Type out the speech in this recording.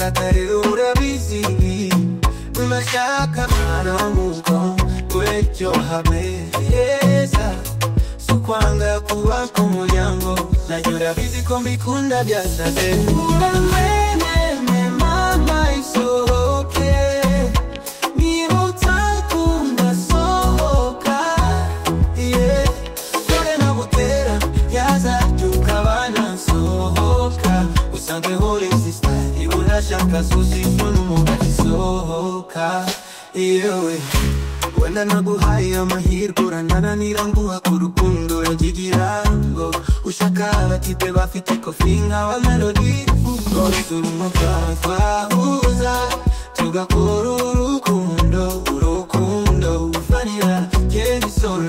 atariura bizibi mashaka mana muko wecyo hameheza sukwanga kuwako muryango nanyura bizi ko mbikunda byasate uramweneme mama isohoke niba utakunda sohoka yeah. dore nagutera yazabyuka abana sohoka usange hore sisita iburashaka susi n'umugati sohoka yewe wenda naguhaye amahirwe uranananira nguha ku rukundo yagigira ngo ushaka abatipe bafite kofi nka wa melodi rwose uri umugabo twahuza tugakora urukundo urukundo ufanira kera isoro